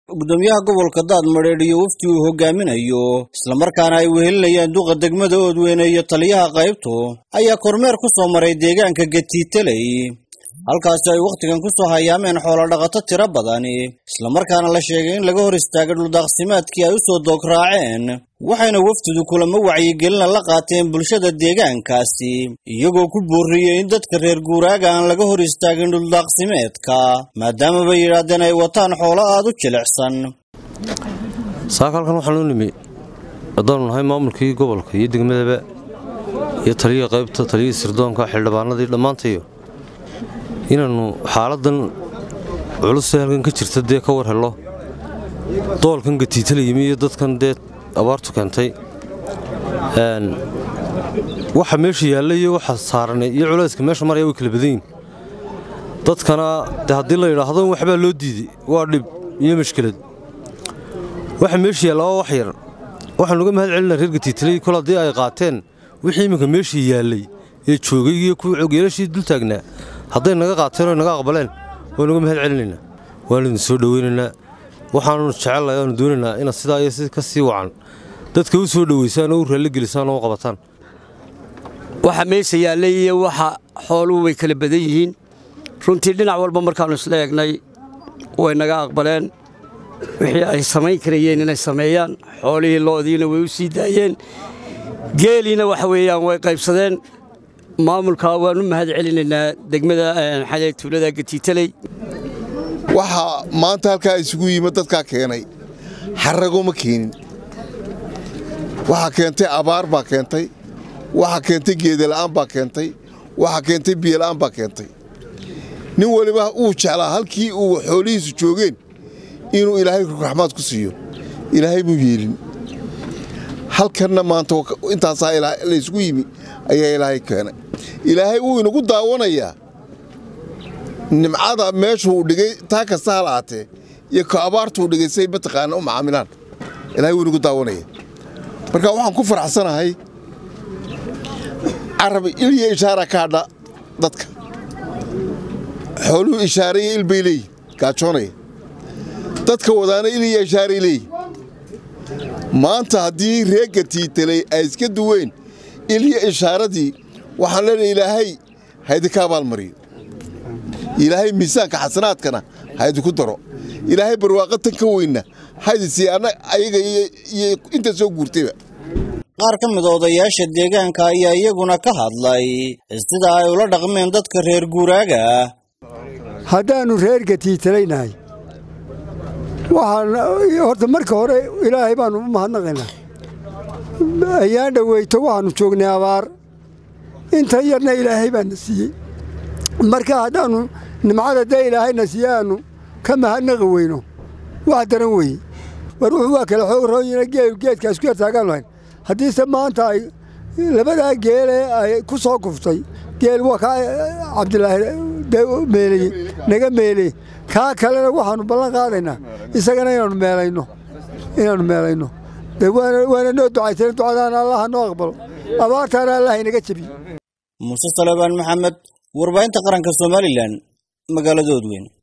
gudoomiyaha gobolka daadmadheedh iyo wafdi uu hogaaminayo islamarkaana ay wehelinayaan duqa degmada oodweyne iyo taliyaha qaybtu ayaa kormeer ku soo maray deegaanka gatiitaley halkaasi ay wakhtigan ku soo hayaameen xoolodhaqato tiro badani islamarkaana la sheegay in laga hor istaagay dhuldaaqsimaadkii ay u soo doog-raaceen waxayna wafdidu kulamo wacyigelina la qaateen bulshada deegaankaasi iyagoo ku boorriyey in dadka reer guuraaga aan laga hor istaagin dhuldaaqsimeedka maadaama bay yidhaahdeen ay wataan xoolo aad u jilicsan saaka halkan waxaan u nimi haddaanu nahay maamulkii gobolka iyo degmadaba iyo taliyii qaybta taliyii sirdoonka xildhibaanadii dhammaantayo inaannu xaaladan culusee halkan ka jirta dee ka war hello doolkan gatiitala yimi iyo dadkan dee abaartu keentay waxa meesha yaalla iyo waxa saaran iyo culayska meesha maraya way kala badan yihin dadkana de haddii la yidhaahdo waxbaa loo diiday waa dhib iyo mashkilad waxa meesha yaalla waa wax yar waxaan uga mahad celinaa reer gatiitaley kol haddii ay qaateen wixii iminka meeshii yaallay ee joogay iyo kuwii cogyeelashii dul taagnaa hadday naga qaateen oo naga aqbaleen waanu uga mahad celinaynaa waanu idin soo dhowaynaynaa waxaanu jecellahay aanu doonaynaa inaad sidaa iyo si ka sii wacan dadka u soo dhowaysaan oo u raalligelisaan oo u qabataan waxa meesha yaallay iyo waxa xooluhu way kala badan yihiin runtii dhinac walba markaannu isla eegnay way naga aqbaleen wixii ay samayn karayeen inay sameeyaan xoolihii lo'diina way u sii daayeen geeliina waxa weeyaan way qaybsadeen maamulka waan u mahad celinaynaa degmada xaday tuulada gatiitaley waxaa maanta halkaa isugu yimid dadkaa keenay xarago ma keenin waxaa keentay abaar baa keentay waxaa keentay geedala'aan baa keentay waxaa keentay biyola'aan baa keentay nin weliba uu jeclaa halkii uu xoolihiisu joogeen inuu ilaahay raxmaad ku siiyo ilaahay buu yeelin halkanna maanta intaasaa laysgu yimi ayaa ilaahay keenay ilaahay wuu inagu daawanayaa nimcada meeshuu dhigay taa kasta ha lahaatee iyo ka abaartuu dhigay say mataqaana u macaamilaan ilahay wuu inagu daawanaya marka waxaan ku faraxsanahay carabi il iyo ishaara ka hadha dadka xooluhu ishaaraiyo il bay leeyihin gaajoonaya dadka wadaana il iyo ishaaray leeyihin maanta haddii reegga tiitalay ay iska duween il iyo ishaaradii waxaan leenahay ilaahay haydinka abaalmariyo ilaahay miisaanka xasanaadkana haydinku daro ilaahay barwaaqa tan ka weynna haydisii ayaga iyo inta soo guurtayba qaar ka mid odayaasha deegaanka ayaa iyaguna ka hadlay sida ay ula dhaqmeen dadka reer guuraaga haddaannu reer gatiitalaynahay waxaan horta marka hore ilaahay baannu u mahadnaqaynaa ayaan dhoweyto waxaannu joognay abaar inta yarna ilaahay baana siiyey marka haddaannu nimcada dee ilaahayna siiye aannu ka mahadnaqi weyno wax daran weeye war wuxuu waa kale xoog roonyina geedkaas ku yartaagaan lahayn haddiise maanta ay labadaa geelee ay ku soo kuftay geel waa kaa cabdilaahi meeleye naga meeleye kaa kalena waxaannu ballan qaadaynaa isagana inaannu meelayno inaannu meelayno de waana noo ducaysan ducadaana allaha noo aqbalo abaartaana allah inaga jebiyo muuse salebaan maxamed warbaahinta qaranka somalilan magaalada odweyn